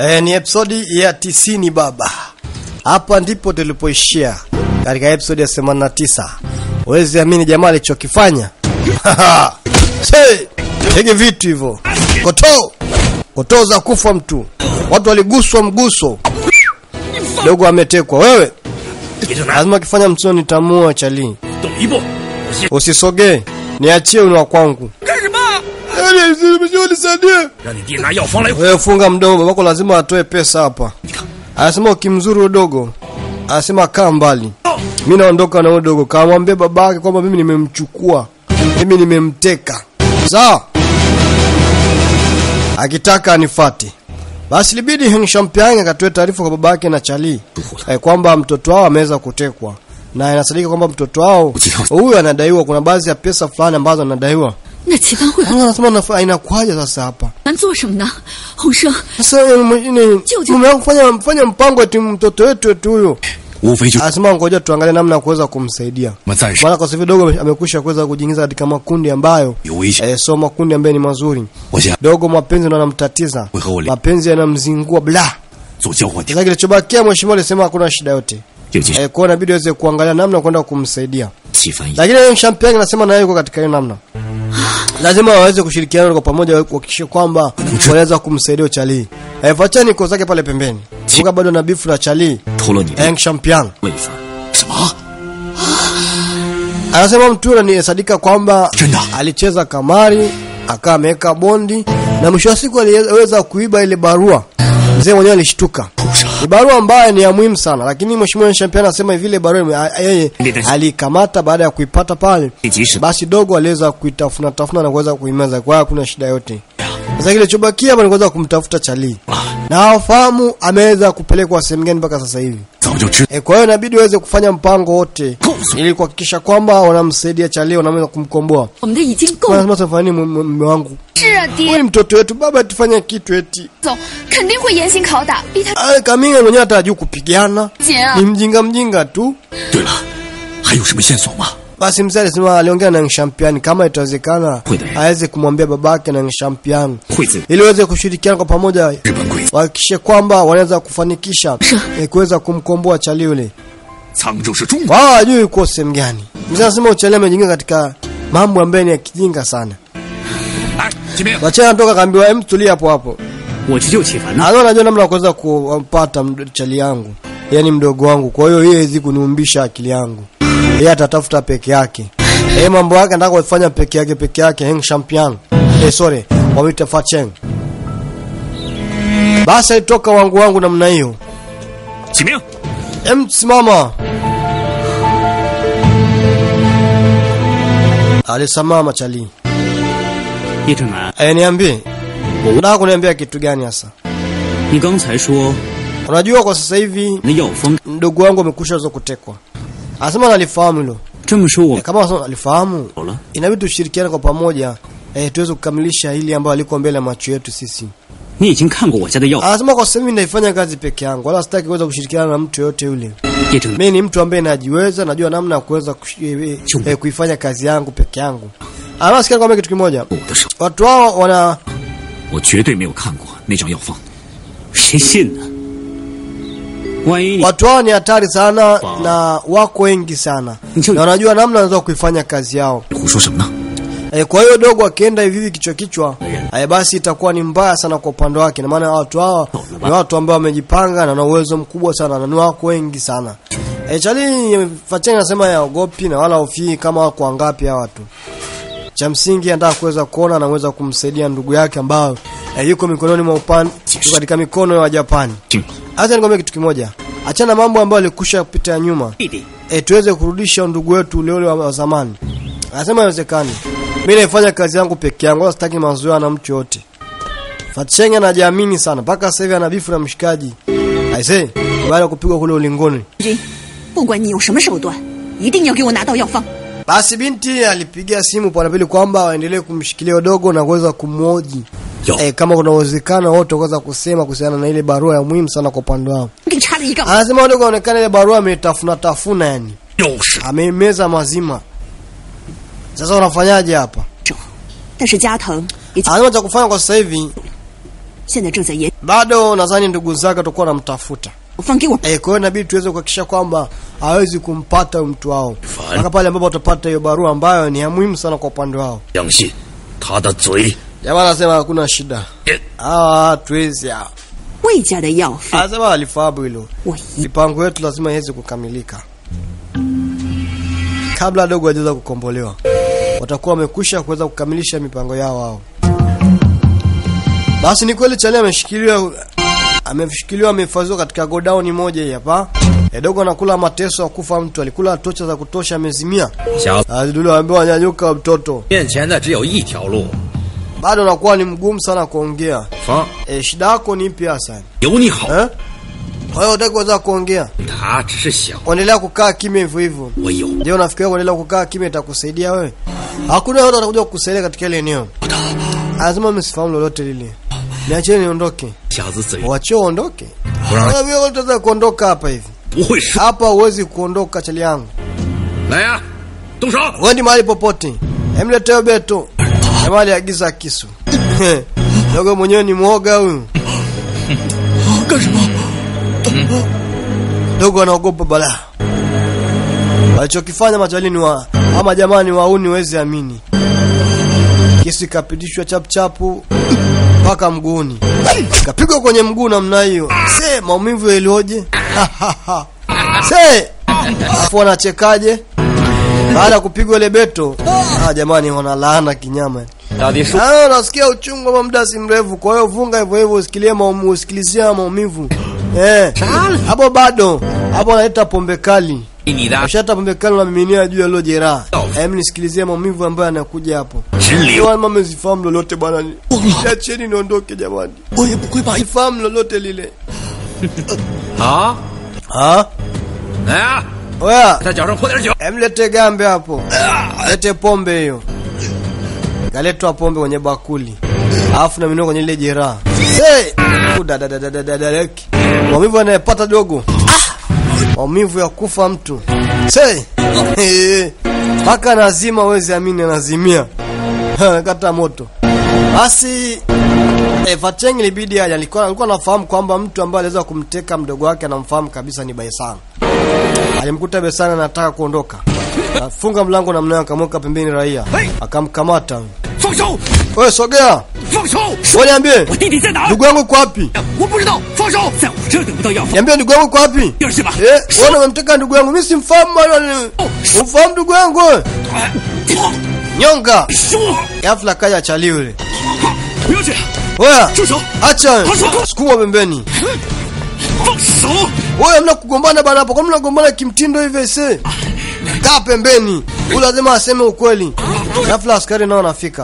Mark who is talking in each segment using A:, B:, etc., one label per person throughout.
A: E, ni episodi ya tisini baba. Hapa ndipo tulipoishia katika episodi ya 89. Huwezi amini jamaa alichokifanya. Se, tege vitu hivyo. Koto. Koto za kufa mtu. Watu waliguswa mguso. Dogo ametekwa. Wewe
B: 别正南，
A: lazima kifanya msoni nitamua chali.
B: 动一步，我先
A: Usisogee. Niachie ni wa kwangu.
B: 干什么？
A: Nisaidie.
B: 让你爹拿药方来。
A: Wewe funga mdomo, babako lazima atoe pesa hapa.
B: 你看，
A: Anasema ukimzuru udogo, anasema kaa mbali. Mimi naondoka na udogo, kamwambia babake kwamba mimi nimemchukua, mimi nimemteka. Sawa? Akitaka anifate. Basi libidi Heng Shampiang akatoe taarifa kwa babake na Chali eh, kwamba mtoto wao ameweza kutekwa na inasadika kwamba mtoto wao huyu anadaiwa, kuna baadhi ya pesa fulani ambazo anadaiwa.
C: 那齐方会
A: Sasa Anasema nafa- inakuwaje sasa hapa?
C: 咱做什么呢？洪生，
A: Sasa eh, mwingine
C: Jojo.
A: mume wangu fanya fanya mpango eti mtoto wetu eti huyo.
B: 无非就
A: Anasema ngoja tuangalie namna ya kuweza kumsaidia.
B: 我们暂时
A: Maana kwa sababu dogo amekwisha kuweza kujiingiza katika makundi ambayo
B: 有危险。
A: eh, so makundi ambayo ni mazuri.
B: 我想
A: Dogo mapenzi ndo yanamtatiza.
B: Wewe holi.
A: Mapenzi yanamzingua bla.
B: 做交换店，
A: Sasa kilichobakia mheshimiwa alisema hakuna shida yote.
B: 就继续
A: Eh, kwa hiyo inabidi aweze kuangalia namna ya kwenda kumsaidia.
B: 气氛一
A: Lakini yeye Champion anasema naye yuko katika hiyo namna. Lazima waweze kushirikiana kwa pamoja kuhakikisha kwamba wanaweza kumsaidia Charlie. Eh, Fachani niko zake pale pembeni. Kumbuka bado na bifu la Charlie.
B: 偷了你的
A: Hank Champion.
B: 位分。什么？
A: Anasema mtu yule ni sadika kwamba
B: Tena.
A: alicheza kamari, akawa ameweka bondi na mwisho wa siku aliweza kuiba ile barua. Mzee mwenyewe alishtuka. Ni barua ambayo ni ya muhimu sana, lakini mheshimiwa Champion anasema hivi ile barua ime- a- yeye alikamata baada ya kuipata pale.
B: 你即使
A: Basi dogo aliweza kuitafuna tafuna na kuweza kuimeza, kwa hiyo hakuna shida yote. Sasa kilichobakia hapa ni kuweza kumtafuta Charlie. Na hawafahamu ameweza kupelekwa sehemu gani mpaka sasa hivi.
B: 早就知
A: E, kwa hiyo inabidi waweze kufanya mpango wote ili kuhakikisha kwamba wanamsaidia Charlie, wanaweza kumkomboa.
C: 我们的已经够
A: Kwa
C: 了。
A: lazima tufanye nini mume mume wangu?
D: 是啊，
A: Huyu
D: 爹，
A: ni mtoto wetu, baba tufanye kitu eti.
D: 总肯定会严刑拷打，逼他
A: Ah, Kaminga mwenyewe hata hajui kupigana.
D: 紧啊
A: Ni！mjinga mjinga tu.
B: 对了，还有什么线索吗？
A: Basi mzee alisema aliongea na Ngshampiani kama itawezekana
B: Kweli.
A: aweze kumwambia babake na Ngshampiani
B: 惠子，
A: ili waweze kushirikiana kwa pamoja
B: 日本鬼子
A: wahakikishe kwamba wanaweza kufanikisha eh, kuweza kumkomboa Charlie yule.
B: 沧州是中国。
A: wao hajui uko sehemu gani. Mzee anasema Uchele amejiingia katika mambo ambayo ni ya kijinga sana.
B: 来，金明，
A: Wachana anatoka kaambiwa hem, tulia hapo hapo.
E: 我去救启凡呢。
A: Anaona najua namna ya kuweza kumpata md- chali yangu, yaani mdogo wangu. Kwa hiyo yeye hawezi kuniumbisha akili yangu, yeye atatafuta peke yake. Yeye mambo yake anataka kufanya peke yake peke yake. Heng Champion eh, sorry, wamwita Facheng. Basi alitoka wangu wangu namna hiyo.
B: 启明，
A: Em, simama. Alisimama chali.
E: 叶正南，
A: Eh, niambie. Unataka kuniambia kitu gani hasa?
E: 你刚才说
A: Unajua kwa sasa hivi
E: 那药方，
A: mdogo wangu amekusha zo kutekwa. Anasema analifahamu hilo.
E: 这么说我
A: Eh, kama anasema alifahamu,
E: 走了。
A: inabidi tushirikiane kwa pamoja eh, tuweze kukamilisha hili ambalo liko mbele ya macho yetu sisi.
E: 你已经看过我家的药，
A: Anasema kwa sasa hivi naifanya kazi peke yangu, wala sitaki kuweza kushirikiana na mtu yote yule.
E: 叶正南，
A: Mimi ni mtu ambaye najiweza, najua namna ya kuweza kush- eh, eh, kuifanya kazi yangu peke yangu. Anasikia sikia kwambia kitu kimoja.
B: 我的手，
A: Watu hao wana
B: 我绝对没有看过那张药方。
E: 谁信呢？万一你
A: watu hao ni hatari sana na wako wengi sana.
E: Ndio.
A: Na wanajua namna wanaweza kuifanya kazi yao.
B: 你胡说什么呢？
A: E, kwa hiyo dogo akienda hivi hivi kichwa kichwa, e, basi itakuwa ni mbaya sana kwa upande wake. Na maana watu hawa ni watu ambao wamejipanga na wana uwezo mkubwa sana na ni wako wengi sana. E, Chali Facheni anasema yaogopi na wala hofii kama wako wangapi hawa watu. Cha msingi anataka kuweza kuona na kuweza kumsaidia ndugu yake ambao e, yuko mikononi mwa upande yuko katika mikono ya Japani.
B: 听了，
A: Acha nikwambie kitu kimoja. Achana mambo ambayo alikusha kupita ya nyuma
E: 弟弟，
A: e, tuweze kurudisha ndugu wetu ule ule wa, wa zamani. Anasema haiwezekani. Mimi naifanya kazi yangu peke yangu, wala sitaki mazoea na mtu yote. Fatsheng anajiamini sana, mpaka sasa hivi ana bifu na mshikaji. Aise, baada ya kupigwa kule ulingoni.
C: 君，不管你用什么手段，一定要给我拿到药方。
A: Basi binti alipigia simu kwa pili kwamba waendelee kumshikilia udogo na kuweza kumhoji.
B: 药
A: E, kama kuna uwezekano wote kuweza kusema kuhusiana na ile barua ya muhimu sana kwa upande wao.
C: 给插了一杠，
A: Anasema udogo aonekana ile barua ametafuna tafuna yani.
B: 又是
A: Ameimeza mazima. Sasa unafanyaje hapa?
C: 但是加藤已经
A: Anasema cha kufanya kwa sasa hivi
C: 现在正在研，
A: bado nadhani ndugu zake watakuwa wanamtafuta
C: 放给我。
A: Eh, kwa hiyo inabidi tuweze kuhakikisha kwamba hawezi kumpata huyu mtu wao mpaka pale ambapo watapata hiyo barua ambayo ni ya muhimu sana kwa upande wao.
E: 相信他的嘴
A: Jamaa anasema hakuna shida,
E: 也
A: hawa hatuwezi hawa.
C: 魏家的药费，
A: Anasema alifahamu hilo,
C: 我一
A: mipango yetu lazima iweze kukamilika kabla dogo hajaweza kukombolewa. Watakuwa wamekwisha kuweza kukamilisha mipango yao wao. Basi ni kweli Chali ameshikiliwa ameshikiliwa amehifadhiwa katika godown moja hii hapa. E, dogo anakula mateso ya kufa mtu, alikula tocha za kutosha amezimia.
F: 小
A: Azidulu ambaye anyanyuka mtoto.
F: 面前的只有一条路，
A: Bado anakuwa ni mgumu sana kuongea.
F: 方
A: E, shida yako ni ipi hasa?
E: 有你好，
A: Eh? Kwa hiyo utaki kuweza kuongea.
F: 他只是想
A: Endelea kukaa kimya hivyo hivyo.
E: 我有
A: Je, unafikiria kuendelea kukaa kimya itakusaidia wewe? Hakuna yote atakuja kukusaidia katika ile eneo. Lazima msifahamu lolote lile. Niacheni niondoke.
E: 小子嘴
A: Wache uondoke.
E: 不让
A: Wewe wewe utaweza kuondoka hapa hivi.
E: 不会说。
A: Hapa huwezi kuondoka chali yangu.
E: 来呀、动手！
A: Wendi mahali popote. Emleteo beto. Jamaa aliagiza kisu. Dogo mwenyewe ni mwoga huyu.
F: 干什么？
A: Dogo anaogopa balaa. Walichokifanya machalini wa ama jamani wauni wezi amini. Kisu ikapitishwa chapuchapu mpaka mguuni. Kapigwa kwenye mguu namna hiyo. Se maumivu yalioje? Se afu wanachekaje? Baada ya kupigwa ile beto, ah jamani wanalaana kinyama.
F: 到底是
A: Ah, unasikia uchungu wa muda si mrefu, kwa hiyo vunga hivyo hivyo usikilie maumivu, usikilizia maumivu. Eh. Hapo bado. Hapo analeta pombe kali.
F: 你的
A: Ushata pombe kali unamiminia juu ya lilo jeraha. Hem nisikilizie maumivu ambayo yanakuja hapo.
E: 直
A: Ndio
E: 流，
A: mama msifahamu lolote bwana. Niacheni niondoke jamani.
F: 我也不会把
A: Sifahamu lolote lile.
F: 好，
A: Ah?
F: 来啊，
A: Oya,
F: 在脚上泼点酒。
A: hem lete gambe hapo. Lete pombe hiyo. Kaletwa pombe kwenye bakuli. Alafu na minua kwenye ile jeraha. Hey! Udadadadadadadadaki. Maumivu anayepata dogo. Maumivu ya kufa mtu. Say! Mpaka nazima wezi amini anazimia. Anakata moto. Basi eh, Fateng ilibidi aje alikuwa alikuwa anafahamu kwamba mtu ambaye aliweza kumteka mdogo wake anamfahamu kabisa ni Baisana. Alimkuta Baisana anataka kuondoka. Afunga mlango namna hiyo akamweka pembeni raia. Akamkamata.
E: 放手，
A: Wewe sogea.
E: 放手！
A: Wewe niambie
E: 我弟弟在哪儿？
A: ndugu yangu uko wapi?
E: 我不知道，放手！在我这儿得不到药方，
A: Niambie ndugu yangu uko wapi?
E: 第二是吧？
A: Eh, wewe unamteka ndugu yangu. Mimi simfahamu bwana. Umfahamu ndugu yangu wewe? Nyonga.
E: 说，
A: Ghafla kaja chali yule.
E: 不要这样，
A: Wewe
E: 住手！
A: acha. Sukuma pembeni.
E: 放手！
A: Wewe mna kugombana bana hapo. Kwa nini mnagombana kimtindo hivi ese? Kaa pembeni. Huyu lazima aseme ukweli. Ghafla askari nao wanafika.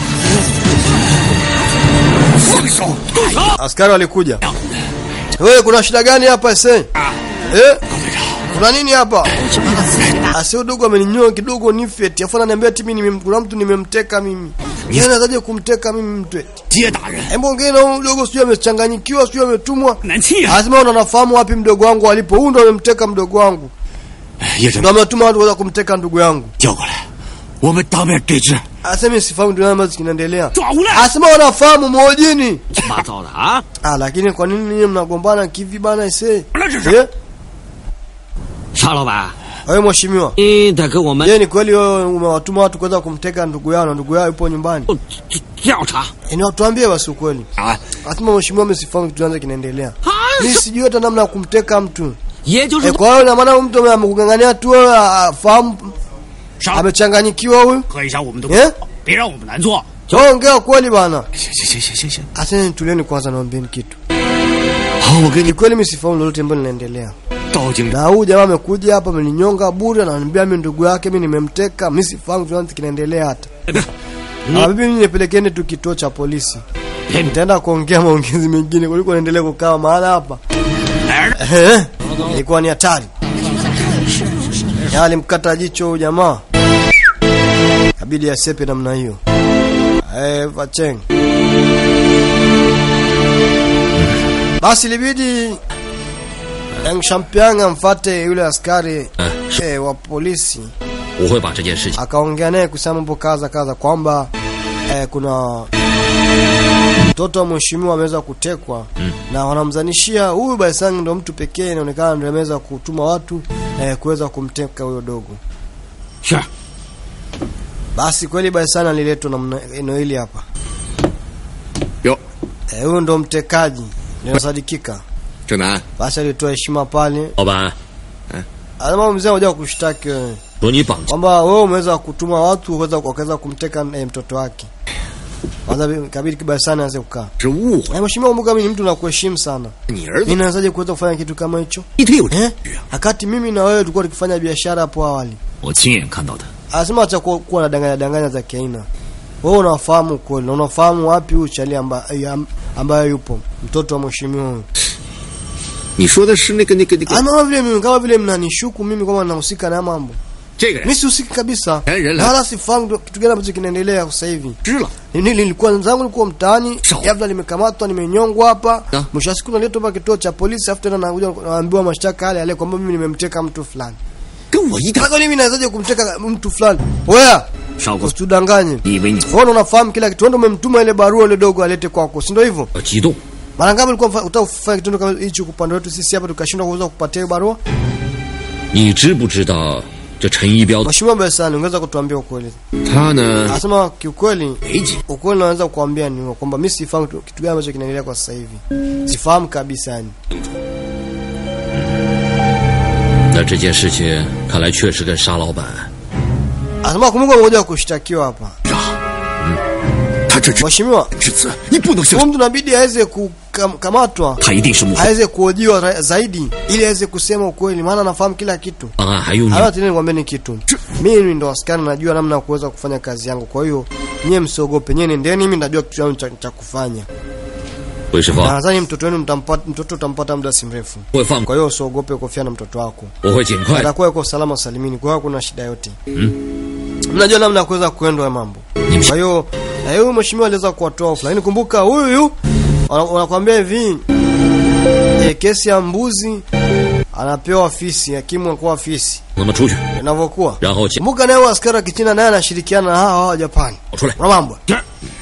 E: 放手！动手！
A: Askari walikuja. Wewe kuna shida gani hapa ese? Eh? Kuna nini hapa? Asi udogo ameninyoa kidogo nifeti. Afu ananiambia ati mimi nimem- kuna mtu nimemteka mimi. Yeye anazaje kumteka mimi mtu eti?
E: 接打人，
A: Hebu ongea na huyu mdogo sio amechanganyikiwa sio ametumwa.
E: 难气啊！
A: Lazima una nafahamu wapi mdogo wangu alipo. Huyu ndo amemteka mdogo wangu.
E: 叶真
A: Ndio ametuma watu kuweza kumteka ndugu yangu.
E: 叫过来，我们当面对质。
A: Asema sifahamu ndio ambazo kinaendelea.
E: 抓无赖！
A: Asema wanafahamu mojini.
F: 八糟的啊！
A: Ah, lakini kwa nini ninyi mnagombana kivi bana ise?
E: 那这是
A: Eh?
F: 沙老板，
A: Wewe mheshimiwa.
F: 你得给我们
A: Je, ni kweli wewe umewatuma watu kuweza kumteka ndugu yao na ndugu yao yupo nyumbani?
F: 调查
A: Ni watuambie basi ukweli.
F: 啊！
A: Asema mheshimiwa msifahamu kitu gani kinaendelea.
F: 啊，
A: Mimi sijui hata namna ya kumteka mtu.
F: 也就
A: E,
F: 是
A: kwa hiyo na maana mtu amekungangania tu wewe afahamu
E: 上
A: amechanganyikiwa huyu.
E: 喝一下我们的，
A: Eh?
E: 别让我们难做。
A: Wewe ongea kweli bana.
E: 行行行行行行，
A: Asante tulieni kwanza naambieni kitu.
E: 好，我跟
A: Ni kweli mimi sifahamu lolote ambalo linaendelea.
E: 道警
A: Na huyu jamaa amekuja hapa ameninyonga bure ananiambia mimi ndugu yake mimi nimemteka, mimi sifahamu kitu gani kinaendelea hata. Na bibi mimi nipelekeni tu kituo cha polisi. Nitaenda kuongea maongezi mengine kuliko naendelea kukaa mahala hapa.
E: 哪儿的？
A: Eh? Ilikuwa ni hatari. Ya alimkata jicho huyu jamaa. Kabidi asepe namna hiyo. Eh, Vacheng. Basi libidi Yang Shampiang amfate yule askari eh, wa polisi
F: 我会把这件事情
A: akaongea naye kusema mambo kaza kaza kwamba eh, kuna mtoto wa mheshimiwa ameweza kutekwa na wanamzanishia huyu Baisang ndo mtu pekee inaonekana ndo ameweza kutuma watu eh, kuweza kumteka huyo dogo.
F: 是，
A: Basi kweli Baisang aliletwa na eneo hili hapa.
F: 哟，
A: Eh, huyo ndo mtekaji, inasadikika.
F: 正南，
A: Basi alitoa heshima pale.
E: 老板
A: Anasema mzee anakuja kushtaki wewe.
E: 说你绑架
A: kwamba wewe umeweza kutuma watu kuweza wakaweza kumteka eh, mtoto wake. Kwanza kabidi kibaya sana aanze kukaa.
F: 是误会
A: Eh, mheshimiwa kumbuka mimi ni mtu nakuheshimu sana.
F: 你儿子
A: Mimi nawezaje kuweza kufanya kitu kama hicho?
F: 一推有这
A: Eh? Wakati mimi na wewe tulikuwa tukifanya biashara hapo awali.
B: 我亲眼看到的。
A: Anasema acha kuwa, kuwa na danganya danganya za kiaina. Wewe unafahamu kweli na unafahamu wapi huyu chali ambaye ambaye yupo mtoto wa mheshimiwa huyu.
F: 你说的是那个那个那个
A: Ama vile mimi kama vile mnanishuku mimi kwamba ninahusika na mambo.
F: 这个人
A: Mimi sihusiki kabisa.
F: Eh, rela.
A: Na wala sifahamu ndo- kitu gani ambacho kinaendelea sasa hivi.
F: 知了，
A: Nili- nilikuwa zangu nilikuwa mtaani
F: Sawa.
A: ghafla nimekamatwa nimenyongwa hapa
F: Ah.
A: mwisho wa siku naletwa hapa kituo cha polisi afu tena nakuja naambiwa mashtaka yale yale kwamba mimi nimemteka mtu fulani
F: 跟我一点
A: sasa mimi nawezaje kumteka mtu fulani wewe
B: 少国，
A: usitudanganye
B: 你以为你
A: wewe unafahamu kila kitu wewe ndio umemtuma ile barua ile dogo alete kwako si ndio hivyo
E: 要激动，
A: mara ngapi ulikuwa mfa- utafanya kitendo kama hicho kwa upande wetu sisi hapa tukashindwa kuweza kupatia hiyo barua
E: 你知不知道这陈一彪
A: mheshimiwa Besani ungeweza kutuambia ukweli
F: 他呢
A: anasema kiukweli
F: 没几
A: ukweli naweza kukuambia ni kwamba mimi sifahamu kitu kitu gani ambacho kinaendelea kwa sasa hivi sifahamu kabisa yani
E: 那这件事情看来确实跟沙老板
A: anasema kumbuka mmoja wa kushtakiwa hapa
F: 他这只
A: mheshimiwa
F: 之子，你不能相
A: huyu mtu inabidi aweze kukamatwa
B: 他一定是幕后。
A: aweze kuhojiwa ra- zaidi ili aweze kusema ukweli maana anafahamu kila kitu
E: 办案还用你
A: hata tena nikwambie ni kitu mimi ndo askari najua namna ya kuweza kufanya kazi yangu kwa hiyo nyie msiogope nyie nendeni mimi najua kitu changu cha, cha kufanya
E: 韦世
A: na
E: 峰，
A: nadhani mtoto wenu mtampata mtoto utampata muda si mrefu
E: 我会放过，
A: kwa hiyo usiogope kofia na mtoto wako
E: 我会尽快。
A: atakuwa yuko salama salimini kwa hiyo hakuna shida yote mnajua namna ya kuweza kuendwa mambo kwa hiyo na huyu mheshimiwa aliweza kuwatoa ofu lakini kumbuka huyu huyu wana- wanakuambia hivi e, kesi ya mbuzi anapewa fisi hakimu anakuwa fisi
E: 那么出去，
A: inavyokuwa
E: 然后请
A: kumbuka naye huyu askari wa kichina naye anashirikiana na hawa hawa wa japani
E: 跑出来。
A: kuna mambo
F: 这儿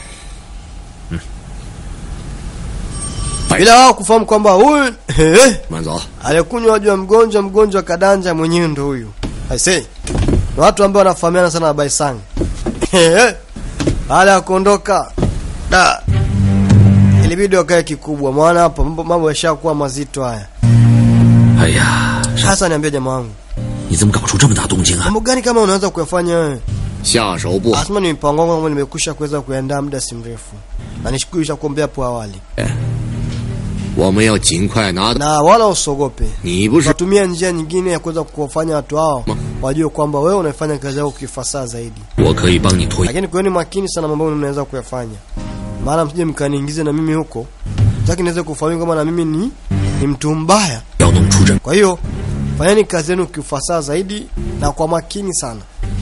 A: bila wao kufahamu kwamba huyu eh,
F: 慢走，
A: aliyekunywa juu ya mgonjwa mgonjwa kadanja mwenyewe ndo huyu I say ni watu ambao wanafahamiana sana na Baisang baada ya kuondoka da ilibidi wakae kikubwa maana hapa mambo mambo yashakuwa mazito haya
E: 哎呀，
A: sasa niambia jamaa wangu
E: 你怎么搞出这么大动静啊？
A: mambo gani kama unaweza kuyafanya wewe
F: 下手不好。
A: asema ni mpango wangu ambao nimekusha kuweza kuandaa muda si mrefu na nishikuisha kuombea hapo awali
F: 我们要尽快拿到。
A: na wala usogope
F: 你不是
A: tunatumia njia nyingine ya kuweza kuwafanya watu hao wajue kwamba wewe unaifanya kazi yako kifasaha zaidi
E: 我可以帮你推。
A: lakini kuweni makini sana mambo mnaweza kuyafanya maana msije mkaniingize na mimi huko taki niweze kufahamu kama na mimi ni ni mtu mbaya
E: 要弄出人，
A: kwa hiyo fanyeni kazi yenu kiufasaha zaidi na kwa makini sana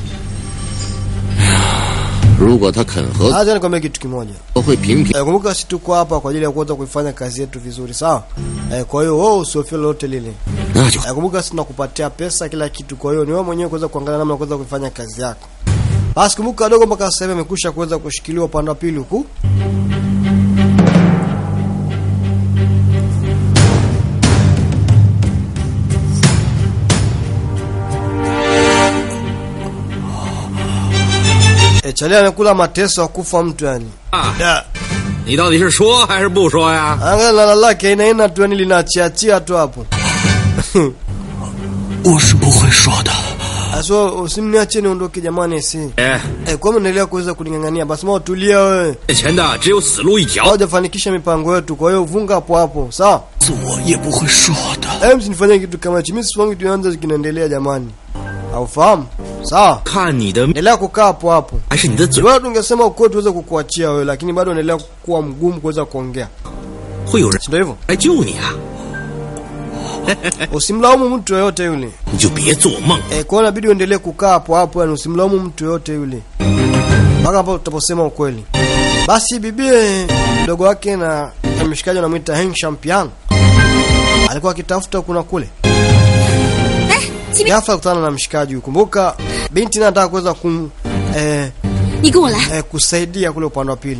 F: 如果他肯合作，
A: hata nikwambia kitu kimoja
F: 我会频频
A: Eh, kumbuka sisi tuko hapa kwa ajili ya kuweza kuifanya kazi yetu vizuri sawa eh, kwa hiyo wewe usiofie lolote lile
F: 那就
A: Eh, kumbuka sisi tunakupatia pesa kila kitu kwa hiyo ni wewe mwenyewe kuweza kuangalia namna ya kuweza kuifanya kazi yako basi kumbuka wadogo mpaka sasa hivi amekusha kuweza kushikiliwa upande wa pili huku E, Chalia amekula mateso ya kufa mtu yani.
F: 啊！
A: Da.
F: 你到底是说还是不说呀？
A: Angalia lala lake aina aina tu yani linachiachia tu hapo.
E: 我是不会说的。
A: Aso usimniache niondoke jamani si.
F: 哎，
A: Eh, kwa mnaendelea kuweza kuningangania basi mwa tulia wewe.
F: 面前的只有死路一条。
A: Haujafanikisha mipango yetu kwa hiyo vunga hapo hapo. Sawa?
E: 我也不会说的。
A: Eh, msinifanye kitu kama hicho. Mimi sifanyi kitu anza kinaendelea jamani. Haufahamu? Sawa?
F: 看你的
A: Endelea kukaa hapo hapo.
F: 还是你的嘴，
A: Wewe tungesema ukweli tuweze kukuachia wewe lakini bado unaendelea kuwa mgumu kuweza kuongea.
F: 会有人
A: Si ndio hivyo?
F: 来救你啊！
A: Usimlaumu mtu yoyote yule.
F: 你就别做梦。
A: Eh, kwa hiyo inabidi uendelee kukaa hapo hapo, yani usimlaumu mtu yote yule mpaka hapo tutaposema ukweli. Basi bibie mdogo wake na na mshikaji anamwita Heng Champion alikuwa akitafuta kuna kule,
C: 哎，启明，
A: ghafla kutana na mshikaji huyu. Kumbuka binti naye anataka kuweza kum eh,
C: 你跟我来。
A: eh, kusaidia kule upande wa pili.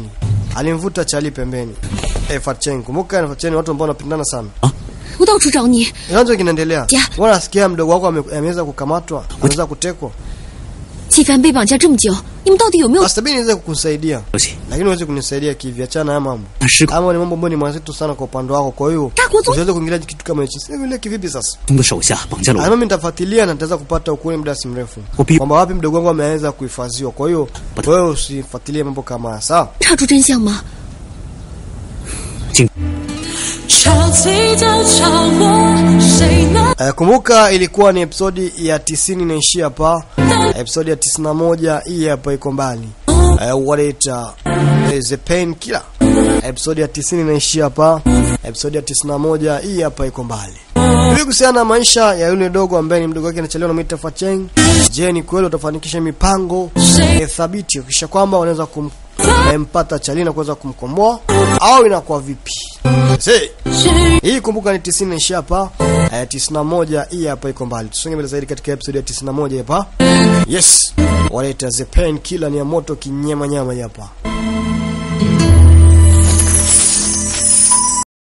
A: alimvuta Chali pembeni. Eh, Fatchen, kumbuka Fatchen ni watu ambao wanapendana sana.
C: 我到处找你，
A: Inaanza kinaendelea.
C: Ja.
A: Wewe unasikia mdogo wako ame- ameweza kukamatwa, ameweza kutekwa.
C: 季帆被绑架这么久，你们到底有没有？
A: Basi mimi niweze kukusaidia.
E: 不行，
A: Lakini huwezi kunisaidia kivi, achana na haya mambo.
E: 他失控
A: Ama ni mambo ambayo ni mazito sana kwa upande wako, kwa hiyo
C: 大国总
A: usiweze kuingilia kitu kama hicho. Sasa vile kivipi sasa?
E: 中的手下绑架了
A: Ah,
E: 我，
A: mimi nitafuatilia na nitaweza kupata ukweli muda si mrefu.
E: Upi-
A: Kwamba wapi mdogo wangu ameweza kuhifadhiwa. Kwa hiyo wewe usifuatilie mambo kama haya, sawa?
C: 查出真相吗？
E: 请
G: 潮起就潮落，谁能
A: Eh, kumbuka ilikuwa ni episodi ya 90 inaishia hapa. Episodi ya 91 hii hapa iko mbali. Eh, wanaita eh, The Pain Killer. Episodi ya 90 inaishia hapa. Episodi ya 91 hii hapa iko mbali. Hivi kuhusiana na maisha ya yule dogo ambaye ni mdogo wake anachelewa na Mita Facheng. Je, ni kweli utafanikisha mipango eh, thabiti kisha kwamba wanaweza kumpata Chali na kuweza kumkomboa au inakuwa vipi? See. Hii kumbuka ni 90 inaishia hapa. Eh, 91 hii hapa iko mbali. Tusonge mbele zaidi katika episode ya 91 hapa. Yes. Wanaita The Pain Killer ni ya moto kinyama nyama hapa.